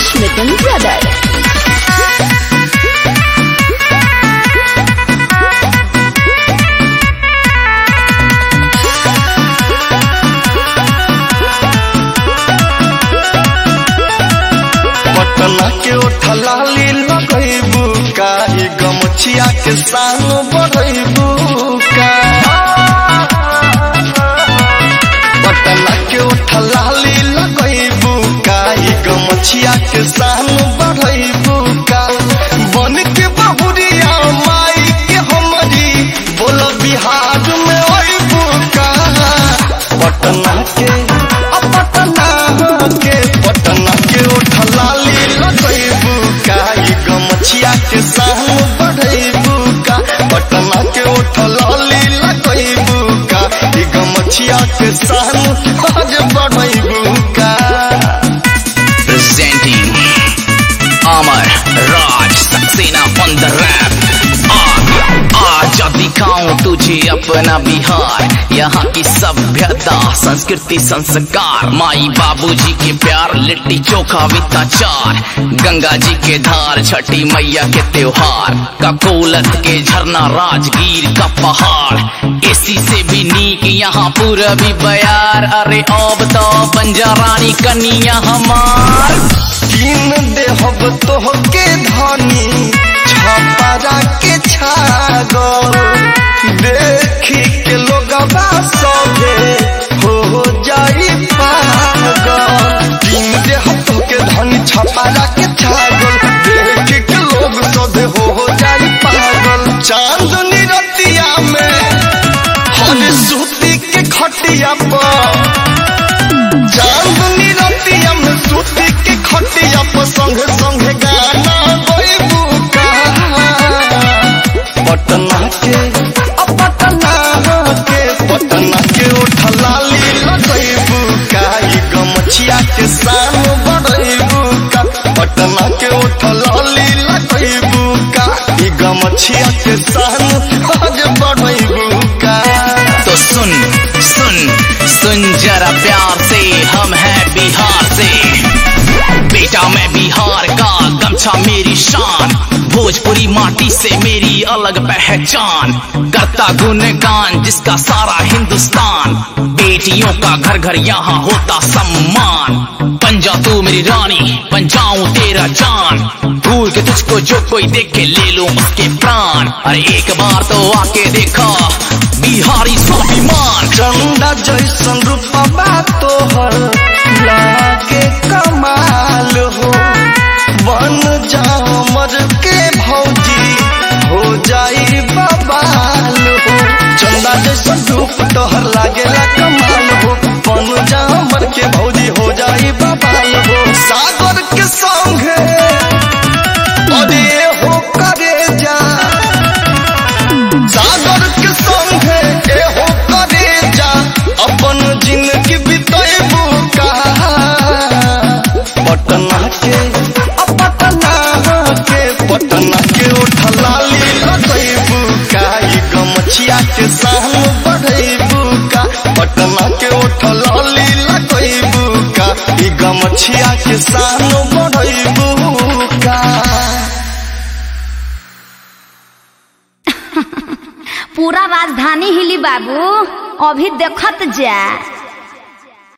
Smitten Brothers. Patna के ओठलाली लगैबू का ई गमछिया के संग बढ़ैबू का पटना के ओठलाली लगैबू का ई गमछिया के संग बढ़ैबू का बन के बहुरिया माई के हमरी बोल बिहार में अइबू का पटना के अ पटना के पटना के ओठलाली लगैबू का ई गमछिया के संग बढ़ैबू का पटना के ओठलाली लगैबू का ई गमछिया के संग आज बढ़ैबू का presenting Amar Raj Saxena on the rap. आज दिखाऊं तुझे अपना बिहार यहाँ की सभ्यता संस्कृति संस्कार माई बाबूजी के प्यार लिट्टी चोखा वित्ताचार गंगा जी के धार छठी मैया के त्योहार ककोलत के झरना राजगीर का पहाड़ इसी से भी नीक यहाँ पूरबी बयार अरे अब तो बंजा रानी कनिया हमार किन देहब तोहके धनी छपरा के छागल देखी के लोगबा सभे हो जाई पागल किन देहब तोहके धनी छपरा के छागल देखी के लोग सभे हो जाई पागल चांदनी रतिया में हर सूती के खटिया पर चांदनी रतिया में सूती के खटिया पर संग संग गाना गइबू का पटना के अ पटना के पटना के उठलाली लगइबू का ई गमछिया के शान बढ़इबू का पटना के उठलाली लगइबू का ई गमछिया के शान आज बढ़इबू का तो सुन सुन सुन जरा प्यार से हम हैं बिहार से बेटा मैं बिहार का गमछा मेरी शान भोजपुरी माटी से मेरी अलग पहचान करता गुणगान जिसका सारा हिंदुस्तान बेटियों का घर घर यहाँ होता सम्मान बन जा तू मेरी रानी बन जाऊं तेरा जान भूल के तुझको जो कोई देखे ले लो उसके प्राण अरे एक बार तो आके देखा बिहारी स्वाभिमान चंदा जैसन रूपबा तोहर लागे कमाल हो बन जा मर के भौजी हो जाई बबाल हो चंदा जैसन रूप तोहर लागेला कमाल हो बन जा मर के भौजी हो जाई बबाल हो सागर के संगे अरे हो करे जा सागर के संगे एहो करे जा अपन जिंदगी बितेबू का पटना के अ पटना के पटना के उठलाली लगैबू का ई गमछिया के शान बढ़ैबू का पटना के उठलाली लगैबू का ई गमछिया के शान बढ़ैबू का पूरा राजधानी हिली बाबू अभी देखत जा